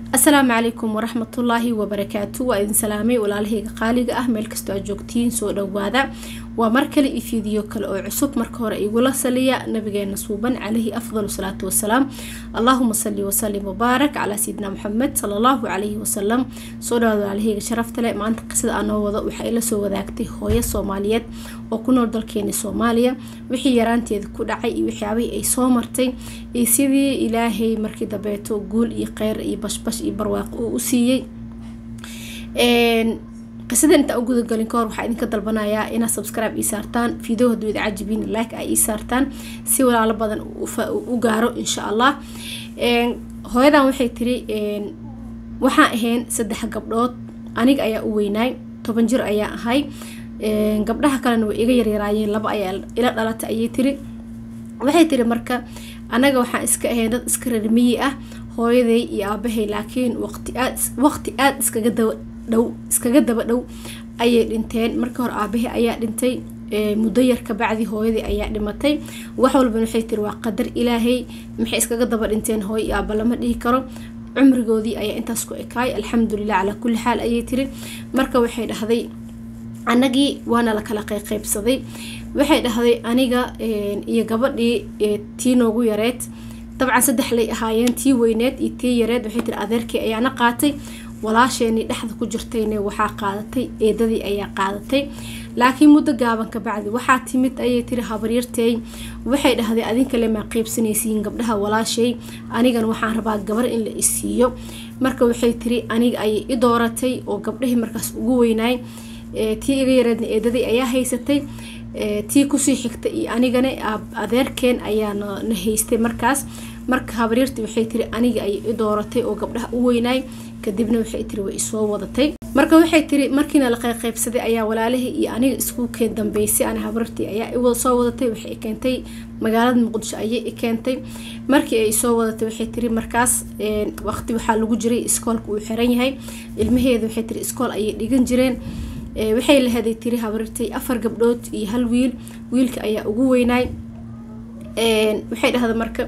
asalaamu calaykum waraxmatullaahi wabarakaatu waa idin salaamay walaalahayga qaaliga ah meel kastoo aad joogtiin soo dhawaada waa mar kale iyo fiidiyo kale oo cusub marka hore igula saliya nabigeena suuban calayhi afdal salaatu wasalaam allaahuma sali wasalim wabaarak calaa sayidina maxamed sala allahu calayhi wasalam soo dhawaada walaalahayga sharafta leh maanta qisada aanoo wado waxaa ila soo wadaagtay hooyo soomaaliyeed oo ku nool dalkeeni soomaaliya wixii yaraanteeda ku dhacay iyo waxyaabihii ay soo martay iyo sidii ilaahay markii dambeeto guul iyo kheyr iyo bashbash iyo barwaaqo uu u siiyey qisada intaa u gudagalin kahor waxaa idinka dalbanayaa inaad subscribe ii saartaan video hadduu ida cajibiin like ay ii saartaan si walaalo badan u gaaro insha allah hooyadan waxay tiri waxaan ahayn saddex gabdhood aniga ayaa u weynaay toban jir ayaa ahay gabdhaha kalena way iga yaryaraayeen laba ayaa ila dhalatay ayay tiri waxay tiri marka anaga waxaan iska ahayn dad iska rarmiyi ah hooyaday iyo aabahay laakiin waqti aad waqti aada iskaga daba dhow iskaga daba dhow ayay dhinteen marka hore aabahay ayaa dhintay muddo yar kabacdi hooyadii ayaa dhimatay wax walban waxay tiri waa qadar ilaahay maxay iskaga daba dhinteen hooyo iyo aaba lama dhihi karo cumrigoodii ayaa intaas ku ekaay alxamdulilah calaa kulli xaal ayay tiri marka waxay dhahday anagii waana la kala qayqaybsaday waxay dhahday aniga iyo gabadhii tii noogu yareed dabcan saddex lay ahaayeen tii weyneed iyo tii yareed waxay tiri adeerkii ayaana qaatay walaasheenii dhexda ku jirtayne waxaa qaadatay eedadii ayaa qaadatay laakiin muddo gaaban kabacdi waxaa timid ayay tiri habaryartey waxay dhahday adinkale maa qeybsanaysiin gabdhaha walaashay anigan waxaan rabaa gabar in la isiiyo marka waxay tiri aniga ayay i dooratay oo gabdhahii markaas ugu weynaay tii iga yareedna eedadii ayaa haysatay tii kusii xigtay iyo anigana adeerkeen ayaa na haystay markaas marka habaryartii waxay tiri aniga ayay i dooratay oo gabdhaha u weynaay kadibna waxay tiri way isoo wadatay marka waxay tiri markiina la qayqaybsaday ayaa walaalihii iyo aniga isku keen dambeysay ana habarartii ayaa soo wadatay waxay keentay magaalada muqdisho ayay i keentay markii ay soo wadatay waxay tiri markaas waqti waxaa lagu jiray iskoolka uu xiran yahay ilmaheeda waxay tiri iskool ayay dhigan jireen waxay lahaday tiri habarartay afar gabdhood iyo hal wiil wiilka ayaa ugu weynaay waxay dhahda marka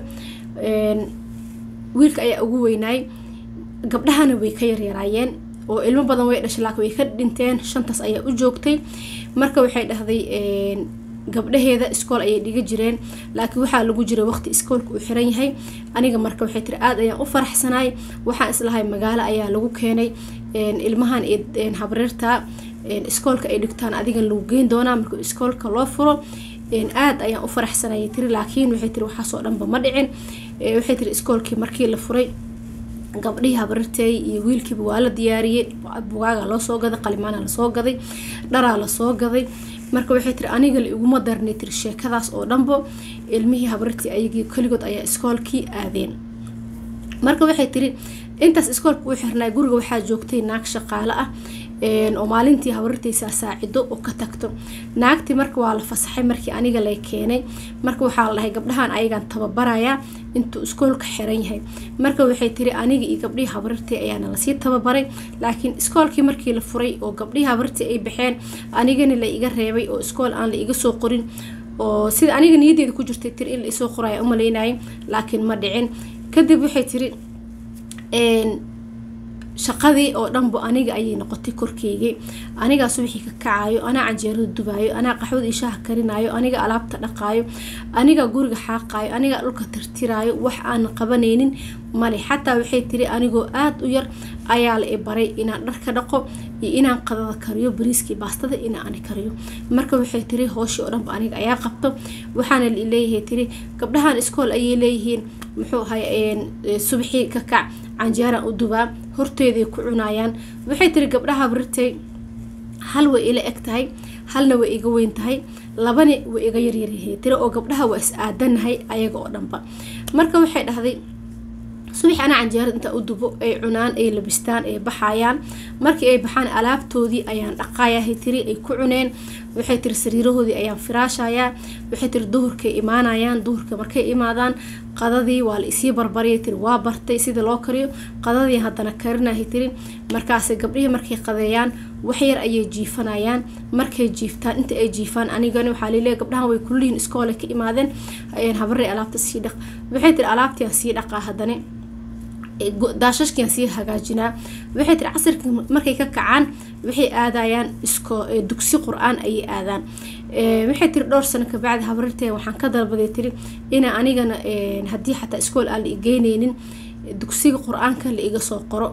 wiilka ayaa ugu weynaay gabdhahana way ka yaryaraayeen oo ilmo badan way dhashay laakiin way ka dhinteen shantaas ayaa u joogtay marka waxay dhahday gabdhaheeda iskool ayay dhiga jireen laakiin waxaa lagu jiray waqti iskoolka uu xiran yahay aniga marka waxay tiri aada ayaan u faraxsanaay waxaan islahay magaalo ayaa lagu keenay ilmahan habreerta iskoolka ay dhigtaan adigan lagu geyn doonaa marka iskoolka loo furo aada ayaan u faraxsanayay tiri laakiin waxay tiri waxaasoo dhanba ma dhicin waxay tiri iskoolkii markii la furay gabdhihii habararteey iyo wiilkiiba waa la diyaariyey bugaaga loo soo gaday qalimaana lasoo gaday dharaa lasoo gaday marka waxay tiri aniga la iguma darnay tiri sheekadaas oo dhanbo ilmihii habarartii ayagii keligood ayaa iskoolkii aadeen marka waxay tiri intaas iskoolka u xirnaa guriga waxaa joogtay naag shaqaale ah oo maalintii habarartaysaa saacido oo ka tagto naagtii marka waa la fasaxay markii aniga lay keenay marka waxaa la dhahay gabdhahan ayagaan tababarayaa intuu iskoolka xiran yahay marka waxay tiri aniga iyo gabdhihii habarartii ayaana lasii tababaray laakiin iskoolkii markii la furay oo gabdhihii habarartii ay baxeen anigana la iga reebay oo iskool aan la iga soo qorin oo sida aniga niyadeeda ku jirtay tiri in la isoo qoraya umalaynayay laakiin ma dhicin kadib waxay tiri shaqadii oo dhanbo aniga ayay noqotay korkeygii anigaa subaxii ka kacaayo anaa canjeerada dubaayo anaa qaxwada iyo shaaha karinaayo aniga alaabta dhaqaayo anigaa guriga xaaqaayo anigaa dhulka tirtiraayo wax aan qabanaynin male xataa waxay tiri anigoo aada u yar ayaa la i baray inaan dharka dhaqo iyo inaan qadada kariyo bariiskii baastada inaan kariyo marka waxay tiri hooshii oo dhanba aniga ayaa qabto waxaana leeyahay tiri gabdhahan iskool ayay leeyihiin muxuu ahay subaxii ka kac canjeeraan u dubaa horteeday ku cunayaan waxay tiri gabdhaha barirtay hal way ila eg tahay halna way iga weyn tahay labani way iga yaryaryahay tiri oo gabdhaha waa is aadanahay ayaga oo dhanba marka waxay dhahday subax anaa canjeerada intaa u dubo ay cunaan ay labistaan ay baxayaan markii ay baxaan alaabtoodii ayaan dhaqayahay tiri ay ku cuneen waxay tiri sariirahoodii ayaan firaashayaa waxay tiri duhurkay imaanayaan duhurka markay imaadaan qadadii waa la isii barbariyay tiri waa bartay sida loo kariyo qadadii haddana karinahay tiri markaasay gabdhihii markay qadeeyaan waxyar ayay jiifanayaan markay jiiftaan inta ay jiifaan anigani waxaa laleeyahay gabdhahan way kullihiin iskoole ka imaadeen habarey alaabta sii dhaq waxay tiri alaabtii aan sii dhaqaa haddana daashashkian sii hagaajinaa waxay tiri casirka markay ka kacaan waxay aadayaan isko dugsi qur-aan ayay aadaan waxay tiri dhowr sano kabacdi habarirtee waxaan ka dalbaday tiri ina anigana haddii xataa iskool aan la igeyneynin dugsiga qur-aanka la iga soo qoro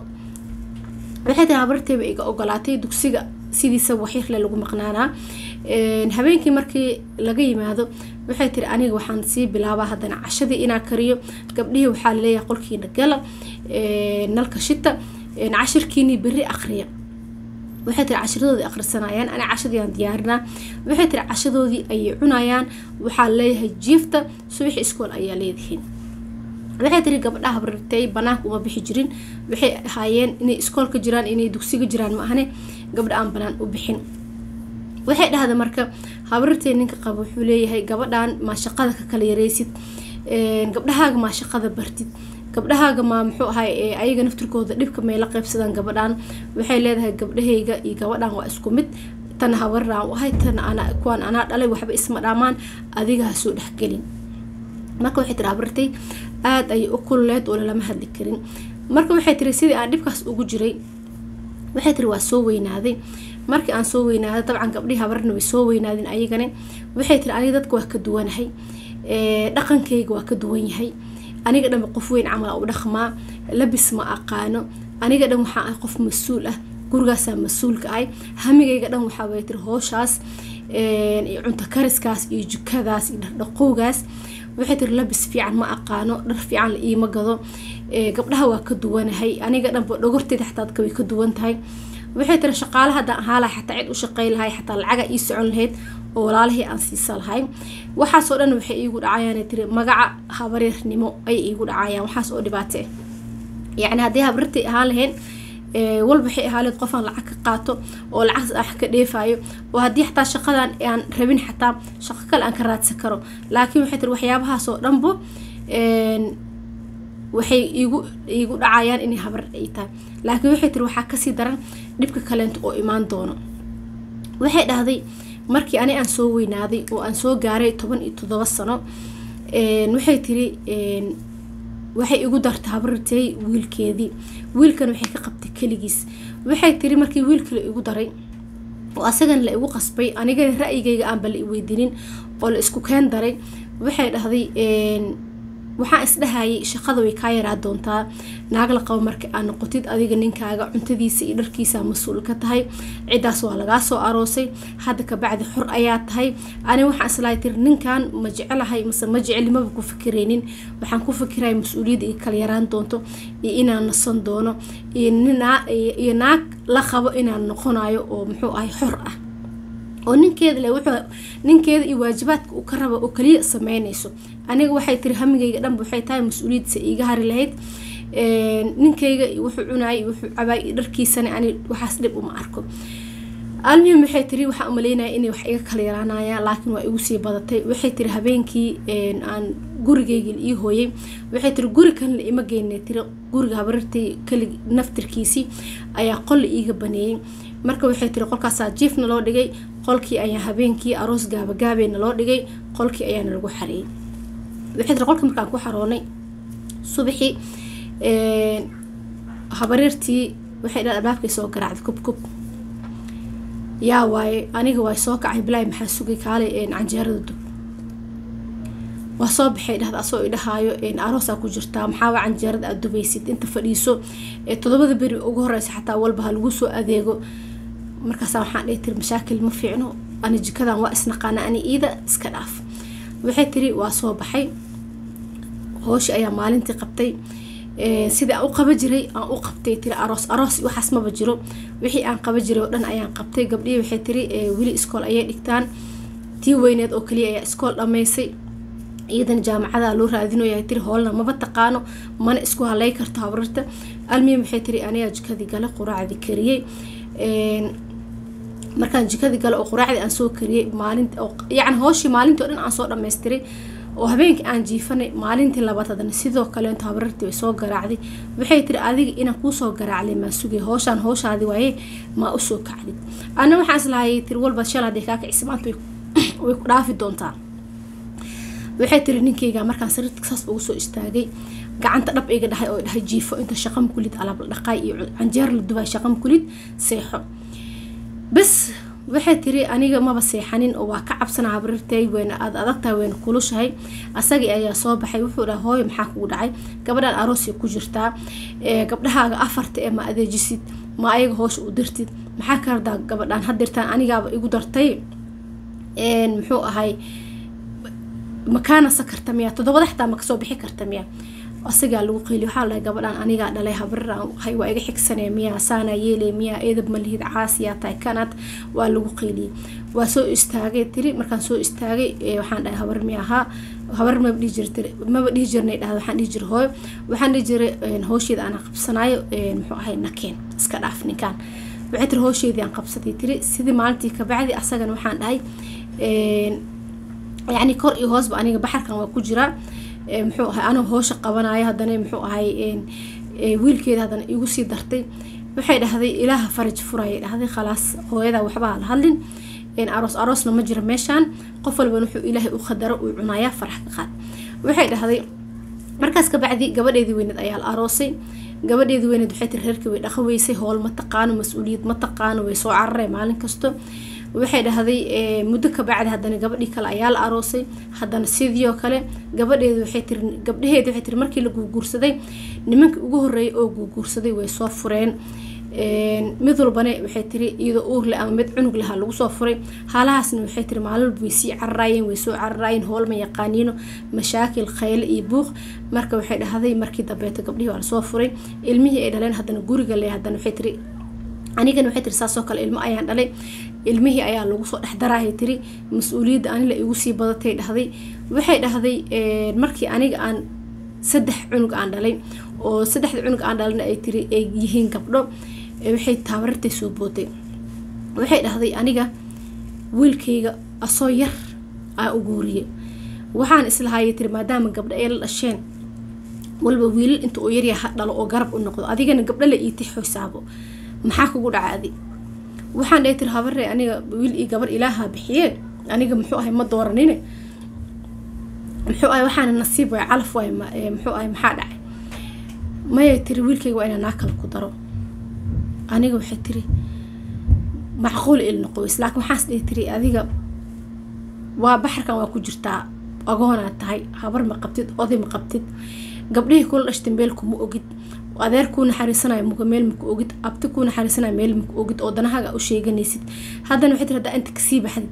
waxay tiri habarirteeba iga ogolaatay dugsiga sidiisa waxiirle lagu maqnaanaa habeenkii markii laga yimaado waxay tiri aniga waxaan sii bilaabaa haddana cashadii inaa kariyo gabdhihii waxaa laleeyahay qolkiina gala nalka shita cashirkiinii beri aqriya waxay tiri cashadoodii akhrisanayaan ani cashadiiaan diyaarinaa waxay tiri cashadoodii ayay cunayaan waxaa leeyahay jiifta subaxi iskool ayaa leedihiin waxay tiri gabdhaha habrirtay banaanka uma bixi jirin waxay ahaayeen inay iskoolka jiraan inay dugsiga jiraan ma ahne gabdha aan banaan u bixin waxay dhahda marka habrirtay ninka qaba wuxuu leeyahay gabadhan maa shaqada ka kala yareysid gabdhahaaga maa shaqada bartid gabdhahaaga maa muxuu ahay ayaga naftirkooda dhibka may la qaybsadaan gabadhan waxay leedahay gabdhahayga iyo gabadhan waa isku mid tan habaraan ahay tan kuwaan anaa dhalay waxba isma dhaamaan adiga ha soo dhexgelin marka waxay tiri habrirtay aada ayay u kululeed oo lalama hadli karin marka waxay tiri sidii aan dhibkaas ugu jiray waxay tiri waa soo weynaaday markii aan soo weynaaday dabcan gabdhihii habarna way soo weynaadeen ayagana waxay tiri aniga dadka waa ka duwanahay dhaqankayga waa ka duwan yahay aniga dhanba qof weyn camal u dhaqmaa labis ma aqaano aniga dhan waxaa ah qof mas-uul ah gurigaasaa mas-uulka ahay hamigayga dhan waxaa way tiri hooshaas iyo cunto kariskaas iyo jukadaas iyo dhaqdhaqowgaas waxay tiri labis fiican ma aqaano dhar fiican la iima gado gabdhaha waa ka duwanahay aniga dhanba dhogorteeda xataa dadka way ka duwan tahay waxay tiri shaqaale haddaan ahaa lahay xataa cid u shaqey lahay xataa lacaga ii socon lahayd oo walaalihii aan siisa lahay waxaasoo dhan waxay iigu dhacayaan tiri magaca habareernimo ayay iigu dhacayaan waxaas oo dhibaate yacni haddii habrirtay ahaan lahayn walba waxay ahaaleed qofaan lacag ka qaato oo lacagtaas aan ka dheefayo oo haddii xataa shaqadan aan rabin xataa shaqo kale aan ka raadsan karo laakiin waxay tiri waxyaabahaasoo dhanbo waxay iigu iigu dhacayaan inay habar ay tahay laakiin waxay tiri waxaa kasii daran dhibka kaleento oo imaan doono waxay dhahday markii ani aan soo weynaaday oo aan soo gaaray toban iyo toddoba sano waxay tiri waxay igu dartay habrirtay wiilkeedii wiilkan waxay ka qabtay keligiis waxay tiri markii wiilkala igu daray oo asagana la igu qasbay anigana ra-yigayga aanba la iweydinin oo la isku keen daray waxay dhahday waxaan isdhahayay shaqada way kaa yaraa doontaa naag la qabo marka aad noqotid adiga ninkaaga cuntadiisa iyo dharkiisa mas-uul ka tahay ciddaas waa lagaa soo aroosay hadda kabacdi xor ayaa tahay ani waxaan islahay tiri ninkan ma jecelahay mase ma jeclimaba ku fikiraynin waxaan ku fikiraya mas-uuliyadda iyo kala yaraan doonto iyo inaan nasan doono iyo naag la qabo inaan noqonayo oo muxuu ahay xor ah oo ninkeeda le wuxuu ninkeeda iyo waajibaadka uu ka raba oo kaliya sameynayso aniga waxay tiri hamigayga dhanba waxay tahay mas-uuliyaddiisa iiga hari lahayd ninkayga wuxuu cunaayay wuxuu cabaay iyo dharkiisana ani waxaas dhib uma arko almuhim waxay tiri waxaan umaleynaya inay wax iga kala yaraanayaan laakiin waa igu sii badatay waxay tiri habeenkii aan gurigaygi ii hooyay waxay tiri guri kan la ima geynay tiri guriga habarirtay kali naftirkiisii ayaa qol la iiga baneeyey marka waxay tiri qolkaasaa jiifna loo dhigay qolkii ayaa habeenkii aroos gaabagaabeyna loo dhigay qolkii ayaana lagu xareeyay waxay tiri qolkii markaan ku xaroonay subaxii habareertii waxay dhan albaabkay soo garaacday kub kub yaa waaye aniga waa soo kacay bilaahi maxaa sugay kaalay canjeerada dub waa soo baxay dhahda asoo idhahaayo aroosaa ku jirtaa maxaaba canjeerada aad dubaysid inta fadhiiso todobada beri ugu horeysa xataa walba ha lagu soo adeego markaasa waxaan dhihi tiri mashaakil ma fiicno ani jikadan waa isnaqaana ani iida iska dhaaf waxay tiri waa soo baxay hooshi ayaa maalintii qabtay sidii aan u qaba jiray aan u qabtay tiri aroos aroos waxaas maba jiro wixii aan qaba jiray oo dhan ayaan qabtay gabdhihii waxay tiri weli iskool ayay dhigtaan tii weyneed oo kaliya ayaa iskool dhammaysay iyadana jaamacada loo raadinoyaa tiri hoolna maba taqaano mana isku halay karto habrarta almihim waxay tiri anigaa jikadii gale quraacdii kariyey markaan jikadii gale oo quraacdii aan soo kariyey maalinta yacni hooshii maalintii oo dhan aan soo dhammaystiray oo habeenkii aan jiifanay maalintii labaad haddana sidoo kaleento habrartii way soo garaacday waxay tiri adiga inaan kuusoo garaaclay maa sugay hooshaan hooshaadi waaye maa usoo kacdid ana waxaan islahayay tiri walba shal hadday kaa kicisa maanta way ku dhaafi doontaa waxay tiri ninkeyga markaan sariirta saas ugu soo istaagay gacanta dhab iga dhahay oo dhahay jiifo inta shaqam kulid alaab la dhaqaay iyo canjeer la dubay shaqam kulid seexo bas waxay tiri aniga maba seexanin oo waa ka cabsana habrirtay weyna aad adagtahay weyna kulushahay asagii ayaa soo baxay wuxuu dhaha hooyo maxaa kugu dhacay gabadhan aroosay ku jirtaa gabdhahaaga afarta ee ma adeejisid ma ayaga hoosha u dirtid maxaa ka hardaa gabadhaan hadirtaan anigaaba igu dartay muxuu ahay makaana sakarta miya toddobada xitaa ma kasoo bixi karta miya asagaa lagu qeyli waxaa lahay gabadhaan anigaa dhalay habriraan hay waa iga xigsanee miyaa saanaa yeeley miyaa eedab ma lihid caasiyaa tahay kanad waa lagu qeyliyey waa soo istaagay tiri markaan soo istaagay waxaan dhahay habar miya ahaa habar maba dhihi jirta maba dhihi jirnay dhahda waxaan dhihi jira hooyo waxaan dhihi jiray hoosheeda anaa qabsanaayo muxuu ahay nakeen iska dhaaf ninkaan waxay tiri hoosheedii aan qabsatay tiri sidii maalintii kabacdi asagana waxaan dhahay yacni kor iyo hoosba aniga baxarkan waa ku jiraa muxuu ahay anoo hoosha qabanayo haddana muxuu ahay wiilkeeda haddana igu sii dartay waxay dhahday ilaaha faraj furayay dhahday khalaas hooyadaa waxbaa la hadlin aroos aroosna ma jira meeshaan qof walban wuxuu ilaahay u khadaro uu cunayaa farax ka qaad waxay dhahday markaas kabacdi gabadheedii weyneed ayaa la aroosay gabadheedii weyneed waxay tiri reerkii way dhaqan weysay howl ma taqaano mas-uuliyad ma taqaano way soo cararee maalin kasto waxay dhahday muddo kabacdi haddana gabadhii kale ayaa la aroosay haddana sidiioo kale gabadheedi waxay tiri gabdhaheedi waxay tiri markii la guurguursaday nimankii ugu horreeyay oo guurguursaday way soo fureen mid walbane waxay tiri iyadoo uurle ama mid cunug lahaa lagu soo furay haalahaasna waxay tiri maalin way sii cararaayeen way soo cararaayeen howl ma yaqaaniino mashaakil khayle iyo buuq marka waxay dhahday markii dambeeto gabdhihii waa lasoo furay ilmihii ay dhaleen haddana guriga le haddana waxay tiri anigana waxay tiri saasoo kale ilmo ayaan dhalay ilmihii ayaa lagu soo dhexdaraahay tiri mas-uuliyadda anila igu sii badatay dhahday waxay dhahday markii aniga aan saddex cunug aan dhalay oo saddexda cunug aan dhalana ay tiri ay yihiin gabdho waxay taabarartay soo bootay waxay dhahday aniga wiilkayga asoo yar aa u guuriyay waxaan islahaayay tiri maadaama gabdho ay la dhasheen walba wiilal inta uu yaryaa ha dhalo oo garab u noqdo adigana gabdho la iitay xoysaabo maxaa kugu dhaca adi waxaan dhahay tiri habaree aniga wiil iyo gabar ilaaha bixiyee aniga muxuu ahay ma dooranine muxuu ahay waxaana nasiib waay calaf waay muxuu ahay maxaa dhacay mayay tiri wiilkayga waa inaa naa kale ku daro aniga waxay tiri macquul il noqoweys laakiin waxaas dhihi tiri adiga waa baxarkan waa ku jirtaa agoonaad tahay habar ma qabtid oday ma qabtid gabdhihii kula dhashtay meel kuma ogid adeer kuu naxariisanayo muga meel maku ogid abti kuu naxariisanayo meel maku ogid oo danahaaga u sheeganaysid haddana waxay tiri haddaa inta kasii baxdid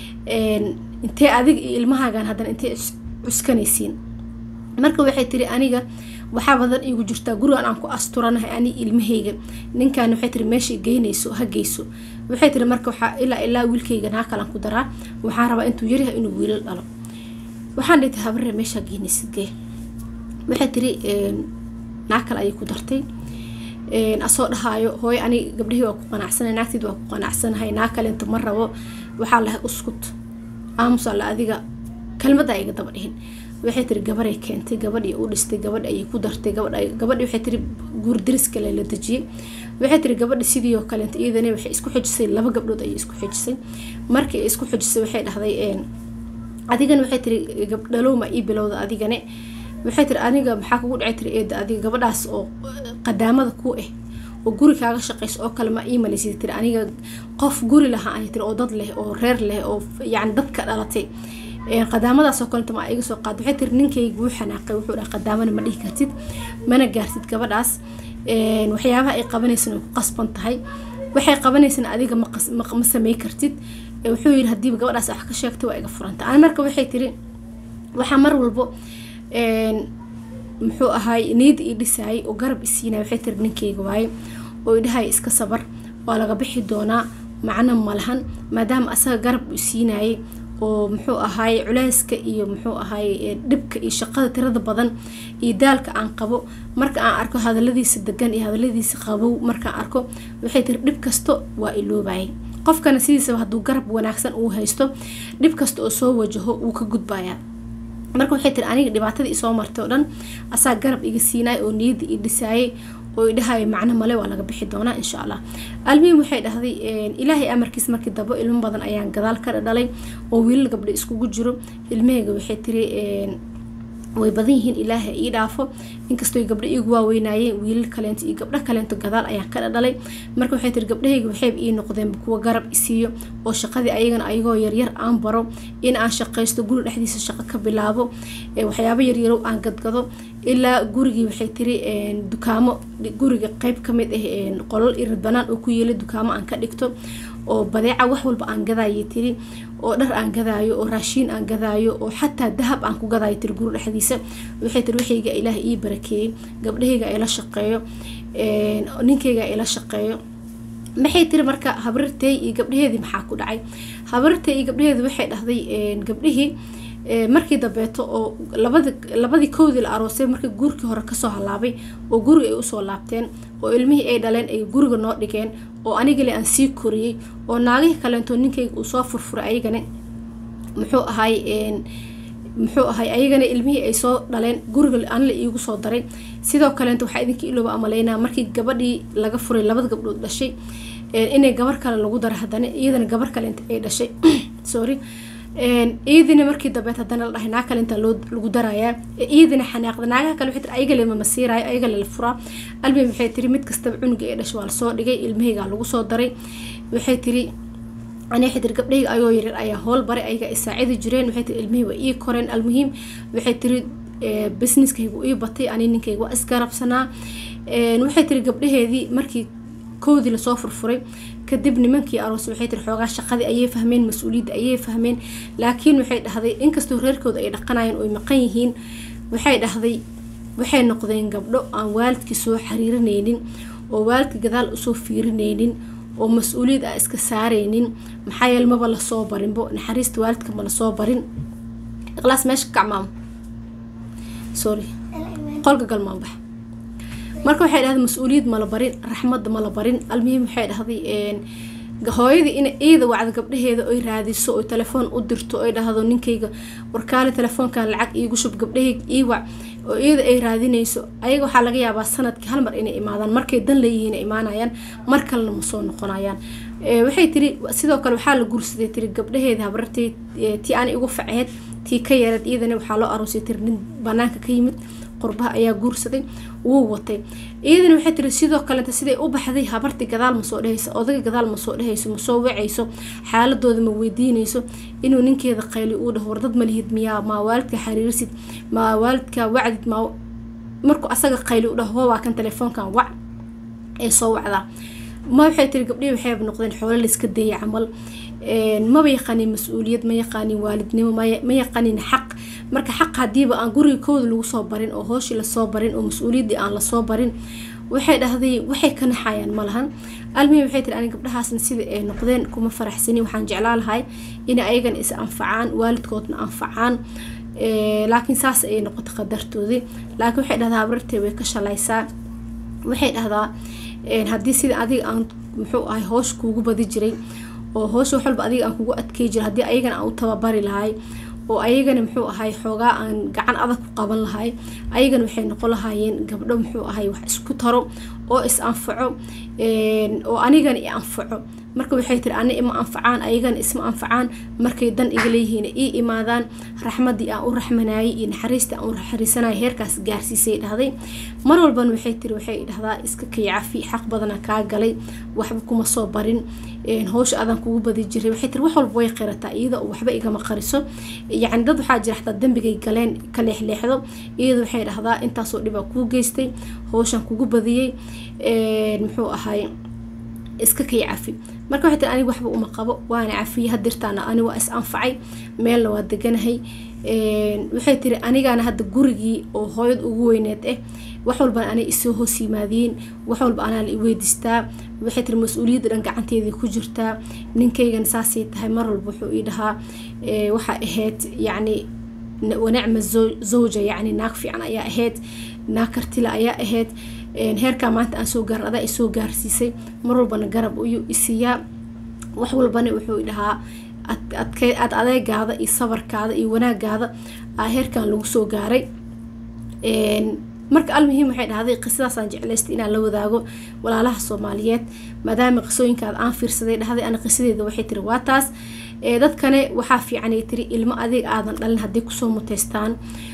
intee adiga iyo ilmahaagan haddana intee cuskanaysiin marka waxay tiri aniga waxaa badan iigu jirtaa gurigan aan ku asturanahay ani ilmahayga ninkan waxay tiri meeshay geynayso ha geyso waxay tiri marka waxaa ilaa ilaa wiilkayga naa kalan ku daraa waxaan rabaa intuu yaryahay inuu wiilal dhalo waxaan dhihi tiri habarre meeshaa geynaysid gee waxay tiri naa kale ayay ku dartay asoo dhahaayo hooy ani gabdhihii waa ku qanacsanahay naagteed waa ku qanacsanahay naa kale inta ma rabo waxaa lahay uskut aamus alla adiga kelmadda iga daba dhihin waxay tiri gabaray keentay gabadhii u dhistay gabadh ayay ku dartay gabadhi waxay tiri guurdiris kale la dejiyey waxay tiri gabadha sidii oo kaleenta iyadana waxay isku xijisay laba gabdhood ayay isku xijisay markii ay isku xijisay waxay dhahday adigana waxay tiri gabdhalowma ii bilowda adigane waxay tiri aniga maxaa kugu dhacay tiri eeda adiga gabadhaas oo qadaamada ku ah oo guri kaaga shaqayso oo kale ma ii malaysay tiri aniga qof guri lahaa ay tiri oo dad leh oo reer leh oo yacni dadka dhalatay qadaamadaasoo kalenta ma iga soo qaad waxay tiri ninkayga wuu xanaaqay wuxuu dhaha qadaamana ma dhihi kartid mana gaartid gabadhaas waxyaabaha ay qabanaysana way ku qasban tahay waxay qabanaysana adiga ma samey kartid wuxuu yiri hadiiba gabadhaas wax ka sheegtay waa iga furanta ani marka waxay tiri waxaa mar walbo muxuu ahaay niyad ii dhisaayay oo garab isiinay waxay tiri ninkayga waaye oo idhahay iska sabar waa laga bixi doonaa macno malahan maadaama asaga garab u siinayay oo muxuu ahaay culeyska iyo muxuu ahaay dhibka iyo shaqada tirada badan iyo daalka aan qabo marka aan arko hadaladiisa degan iyo hadaladiisa qabow markaan arko waxay tiri dhib kasto waa iloobayay qofkana sidiisaba hadduu garab wanaagsan uu haysto dhib kasta oo soo wajaho wuu ka gudbayaa marka waxay tiri aniga dhibaatada isoo martay oo dhan asaa garab iga siinaay oo niyadda i dhisaayay oo idhahayo macno male waa laga bixi doonaa insha allah almuhim waxay dhahday ilaahay amarkiis markii dambe ilmo badan ayaan gadaal ka dhalay oo wiilal gabdho iskugu jiro ilmahayga waxay tiri way badan yihiin ilaahay ii dhaafo inkastoo gabdho iigu waaweynaayeen wiilal kaleento iyo gabdho kaleento gadaal ayaan ka dhadhalay marka waxay tiri gabdhahayga waxayba ii noqdeen kuwa garab isiiyo oo shaqadii ayagana ayagoo yaryar aan baro in aan shaqaysto guri dhexdiisa shaqo ka bilaabo waxyaabo yaryarow aan gadgado ilaa gurigii waxay tiri dukaamo guriga qeyb kamid ah qolol irid banaan oo ku yeela dukaamo aan ka dhigto oo badeeca wax walba aan gadaayo tiri oo dhar aan gadaayo oo raashiin aan gadaayo oo xataa dahab aan ku gadaayo tiri guri dhexdiisa waxay tiri waxayga ilaah ii barakeeyey gabdhahayga ila shaqeeyo ninkayga ila shaqeeyo maxay tiri marka habrirtay iyo gabdhaheedii maxaa ku dhacay habrirtay iyo gabdhaheedii waxay dhahday gabdhihii markii dambeeto oo labadi labadii kowdii la aroosay markii guurkii hore kasoo halaabay oo guriga ay usoo laabteen oo ilmihii ay dhaleen ay guriga noo dhigeen oo anigale aan sii koriyey oo naagihii kaleento ninkayga uu soo furfuray ayagana muxuu ahay muxuu ahay ayagana ilmihii ay soo dhaleen guriga anla iigu soo daray sidoo kaleento waxaa idinka ilooba amaleynaa markii gabadhii laga furay labada gabdhood dhashay inay gabar kale lagu daro haddana iyadana gabar kaleenta ay dhashay sorry iyadina markii dambeed haddana la dhahay naag kale intaa loo lagu darayaa iyadina xanaaqda naagaha kale waxay tiri ayaga le mama siiraayo ayaga le la furaa almim waxay tiri mid kastaba cunuga ee dhashay waa lasoo dhigay ilmahaygaa lagu soo daray waxay tiri ani waxay tiri gabdhahayga ayoo yaryar ayaa howl baray ayaga ay saacidi jireen waxay tiri ilmihii waa ii koreen almuhiim waxay tiri businesskaygu ii batay ani ninkayga waa isgarabsanaa waxay tiri gabdhaheedii markii koodii lasoo furfuray kadib nimankii aroos waxay tiri xoogaa shaqadii ayay fahmeen mas-uuliyadda ayay fahmeen laakiin waxay dhahday inkastoo reerkooda ay dhaqanayeen oy maqan yihiin waxay dhahday waxay noqdeen gabdho aan waalidkii soo xiriirinaynin oo waalidka gadaal usoo fiirinaynin oo mas-uuliyad a iska saaraynin maxaa yeele maba lasoo barinbo naxariista waalidka ma lasoo barin iqlaas meesha ka kacmaamo sorry qolka galmaanbax marka waxay dhahday mas-uuliyad mala barin raxmadda mala barin almuhiim waxay dhahday hooyadii in iyada wacda gabdhaheeda oy raadiso oy telefoon u dirto oy dhahdo ninkayga warkaale telefoonkan lacag iigu shub gabdhahayga ii wac oo iyada ay raadinayso ayaga waxaa laga yaabaa sanadkii hal mar inay imaadaan markay dan leeyihiin imaanayaan mar kalena ma soo noqonayaan waxay tiri sidoo kale waxaa la guursaday tiri gabdhaheeda habartay tii aan igu faceed tii ka yareed iyadana waxaa loo aroosay tiri nin banaanka ka yimid qurbaha ayaa guursaday wuu watay iyadana waxay tiri sidoo kaleta siday u baxday habartii gadaal ma soo dhehayso odayga gadaal ma soo dhehayso ma soo wacayso xaaladooda ma weydiinayso inuu ninkeeda qayli uu dhaho wardad ma lihid miyaa maa waalidka xariirisid maa waalidka wacdid maa markuu asaga qayli u dhaho waa kan telefoonkan wac ee soo wacdaa ma waxay tiri gabdhihii waxayba noqdeen xoolo layska dayay camal maba yaqaanin mas-uuliyad ma yaqaanin waalidnimo ma yaqaanin xaq marka xaq hadiiba aan guriga kooda lagu soo barin oo hooshii lasoo barin oo mas-uuliyaddii aan lasoo barin waxay dhahday waxay ka naxayaan ma lahan almihim waxay tiri ani gabdhahaasna sida ay noqdeen kuma faraxsani waxaan jeclaa lahay inay ayagana is anfacaan waalidkoodna anfacaan laakiin saas ayay noqotay qadartoodii laakiin waxay dhahdaa habrartee way ka shalaysaa waxay dhahdaa haddii sida adiga aan muxuu ahay hoosh kuugu badi jiray oo hoosha wax walba adiga aan kugu adkey jiray haddii ayagana aan u tababari lahay oo ayagana muxuu ahay xoogaa aan gacan adag ku qaban lahay ayagana waxay noqon lahaayeen gabdho muxuu ahay wax isku taro oo is anfaco oo anigana i anfaco marka waxay tiri ani ima anfacaan ayagana isma anfacaan markay dan iga leeyihiin ii imaadaan raxmadii aan u raxmanayay iyo naxariistii aan u naxariisanayay heerkaas gaarsiisay dhahday mar walbana waxay tiri waxay dhahdaa iska kay cafi xaq badana kaa galay waxba kuma soo barin howsha adaan kugu badi jiray waxay tiri wax walba way qirataa iyada oo waxba igama qariso yacni dad waxaa jira xataa dembigay galeen ka leexleexdo iyada waxay dhahdaa intaasoo dhibaa kuu geystay howshan kugu badiyey muxuu ahay iska kay cafi marka waxay tiri aniga waxba uma qabo waana cafiyey hadirtaana ani waa is anfacay meelna waa deganahay waxay tiri anigaana hadda gurigii oo hooyad ugu weyneed ah wax walbana anay isoo hoos yimaadiin wax walba anaa la iweydiistaa waxay tiri mas-uuliyadda dhan gacanteedii ku jirtaa ninkaygana saasay tahay mar walba wuxuu ii dhahaa waxaa ahayd yacni wanacma zawja yacni naag fiican ayaa ahayd naag kartila ayaa ahayd heerkaa maanta aan soo gaarin adaa isoo gaarsiisay mar walbana garab ayuu isiiyaa wax walbana wuxuu dhahaa aad adeegaada iyo sabarkaada iyo wanaagaada aa heerkan lagu soo gaaray marka almuhiim waxay dhahday qisadaasaan jeclaystay inaan la wadaago walaalaha soomaaliyeed maadaama qisooyinkaada aan fiirsaday dhahday ana qisadeeda waxay tiri waa taas dadkane waxaa fiicanay tiri ilmo adeeg aadan dhalin hadday kusoo muteystaan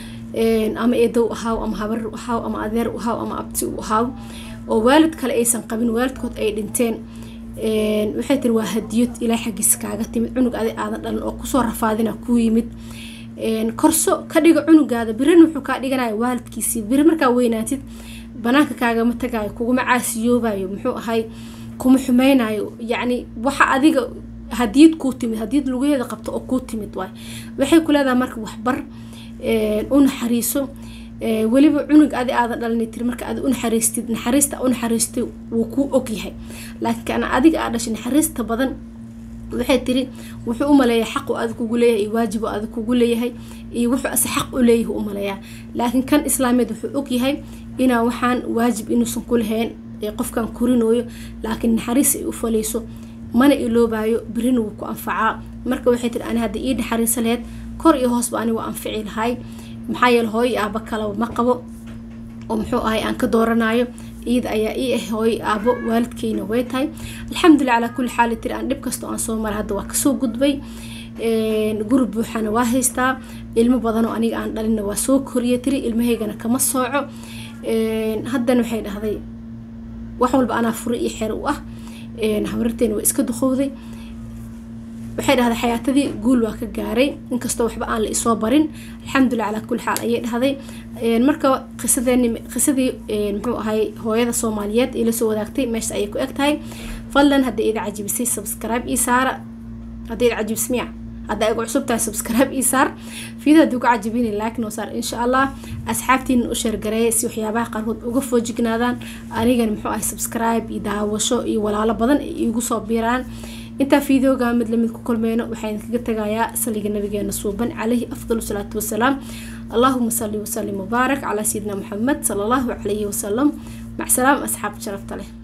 ama eedow ahaaw ama habar u ahaaw ama adeer u ahaaw ama abti u ahaaw oo waalid kale aysan qabin waalidkood ay dhinteen waxay tiri waa hadiyad ilaa xaggiisa kaaga timid cunug adeeg aadan dhalin oo kusoo rafaadina kuu yimid korso ka dhiga cunugaada birina wuxuu kaa dhiganaya waalidkiisii biri markaa weynaatid banaanka kaagama tagayo kuguma caasiyoobayo muxuu ahay kuma xumeynayo yacni waxa adiga hadiyad kuu timid hadiyad lugaheeda qabto oo kuu timid waay waxay ku leedahay marka waxbar u naxariiso weliba cunug adi aadan dhalina tiri marka aad u naxariistid naxariista u naxariistay wuu kuu ogyahay laakiin kana adiga aa dhashay naxariista badan waxay tiri wuxuu u maleeyaa xaqu adig kugu leeyahay iyo waajibu adig kugu leeyahay iyo wuxuu ase xaq u leeyahay u maleeyaa laakiin kan islaameed wuxuu ogyahay inaan waxaan waajib inuusan ku lahayn qofkan korinooyo laakiin naxariis ay u falayso mana iloobayo birina wuu ku anfacaa marka waxay tiri ani hadda ii naxariisa laheyd kor iyo hoosba ani waa anfici lahay maxaa yeele hooyo aaba kalaba ma qabo oo muxuu ahay aan ka dooranayo iyada ayaa ii ah hooyo aabo waalidkeyna way tahay alxamdulilah calaa kulli xaali tiri aan dhib kastoo aan soo mara hadda waa kasoo gudbay guri buuxana waa haystaa ilmo badanoo aniga aan dhalinna waa soo koriya tiri ilmahaygana kama sooco haddana waxay dhahday wax walba anaa fure iyo xer u ah habararteena waa iska duqowday waxay dhahday xayaatadii guul waa ka gaaray inkastoo waxba aan la isoo barin alxamdulilah calaa kulli xaal ayay dhahday marka qisadeeni qisadii muxuu ahay hooyada soomaaliyeed ee lasoo wadaagtay meesha ayay ku eg tahay fadlan hadday ida cajibisay subscribe ii saara hadday ida cajibis miya hadda ay ku cusub tahay subscribe ii saar fiida haddii ku cajibini like noo saar insha allah asxaabtiina u sheergareeya si waxyaabaha qaarkood uga foojignaadaan anigana muxuu ahay subscribe iyo daawasho iyo walaalo badan ay iigu soo biiraan intaa fiideoga mid lamid ku kulmeyno waxaa idinkaga tagayaa saliga nabigeena suuban calayhi afdal salaatu wasalaam allahuma sali wasalim mubaarak calaa sayidina maxamed sala allahu calayhi wasalam mac salaam asxaab sharafta leh